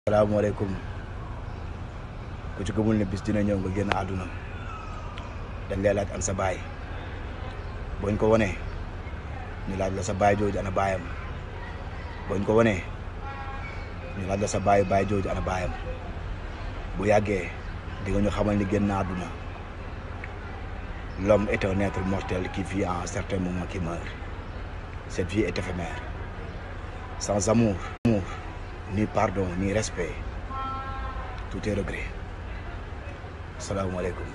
salaamaaleykum ku ci gëmul ne bis dina ñëw nga génn àdduna dañ lay laaj an sa baay booñ ko wanee ñu laaj la sa baay jooju ana baayam booñ ko wanee ñu laaj la sa baay baay jooju ana baayam bu yàggee di nga ñu xamal ni génn àdduna l'homme est un être mortel qui vit à un certain moment qui meurt cette vie est éphémère sans amour amour ni pardon ni respect tout est regret salaamaaleykum